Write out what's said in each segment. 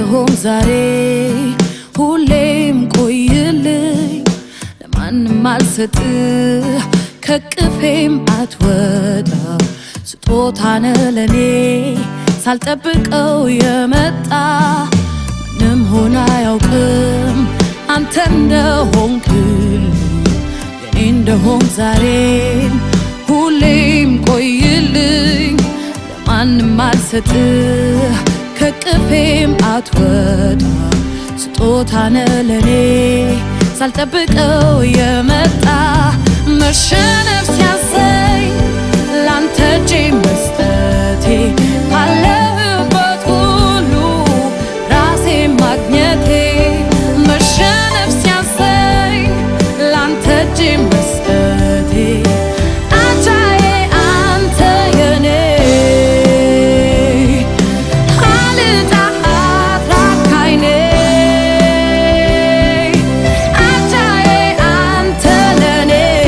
እንደሆን ዛሬ ሁሌም ቆይልኝ ለማንም አልሰጥህ ከቅፌም አትወጣ ስጦታነ ለኔ ሳልጠብቀው የመጣ ምንም ሆነ አያውቅም አንተ እንደሆንክልኝ የኔ እንደሆን ዛሬም ሁሌም ቆይልኝ ለማንም አልሰጥህ ከቅፌም አትወጣ ስጦታነ ለኔ ሳልጠብቀው የመጣ መሸነፍ ሲያሰኝ ላንተ እጄ መስጠቴ ካለህበት ሁሉ ራሴ ማግኘቴ መሸነፍ ሲያሰኝ ላንተ እጄ መስጠቴ አቻዬ አንተ የኔ አልጣሃት ራካይኔ አቻዬ አንተ ለኔ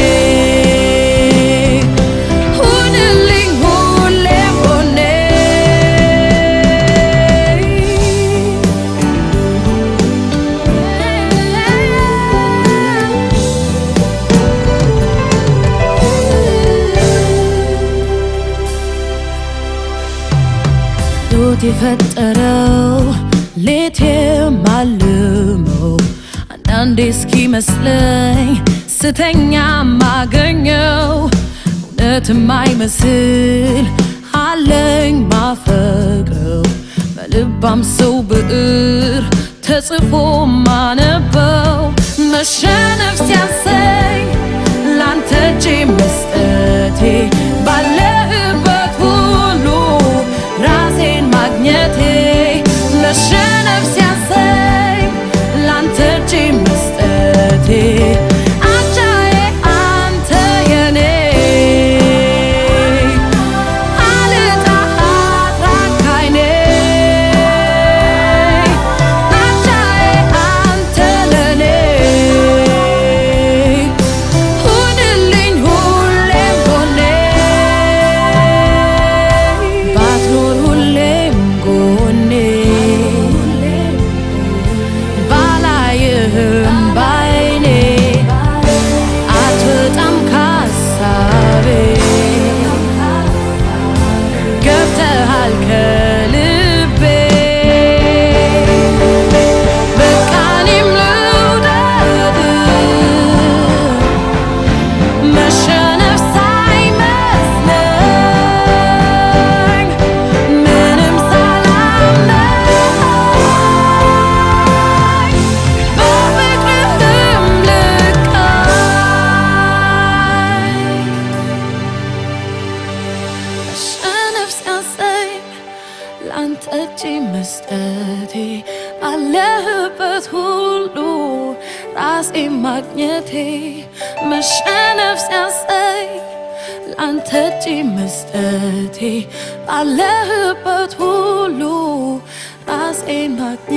ሁንልኝ ሁሌም ጎኔ ዶት የፈጠረው ሌት የማልመው አንዳንዴ እስኪመስለኝ ስተኛ ማገኘው እውነት የማይመስል አለኝ ማፈቅረው በልባም ሰው ብዕር ተጽፎ ማነበው መሸነፍ ሲያሰኝ ላንተ እጄ መስጠቴ ባለህበት ሁሉ ራሴን ማግኘቴ መሸነፍ ሲያሰኝ ላንተ እጄ መስጠቴ አቻዬ አንተ የኔ አልጣሃት ራካይኔ አቻዬ አንተ ለኔ ሁንልኝ ሁሌም ጎኔ ባትኖር ሁሌም ጎኔ ባላይህም ባይኔ አትወጣም ካሳቤ ገብተሃል ከልቤ በቃ እኔም ልውደድ መሸነፍ ሳይመስለኝ ምንም ሳላምነኝ በፍቅርህም ልቃኝ መሸነፍ ሲያሰኝ ላንተ እጅ መስጠቴ ባለህበት ሁሉ ራሴ ማግኘቴ መሸነፍ ሲያሰኝ ላንተ እጅ መስጠቴ ባለህበት ሁሉ ራሴ ማግኘቴ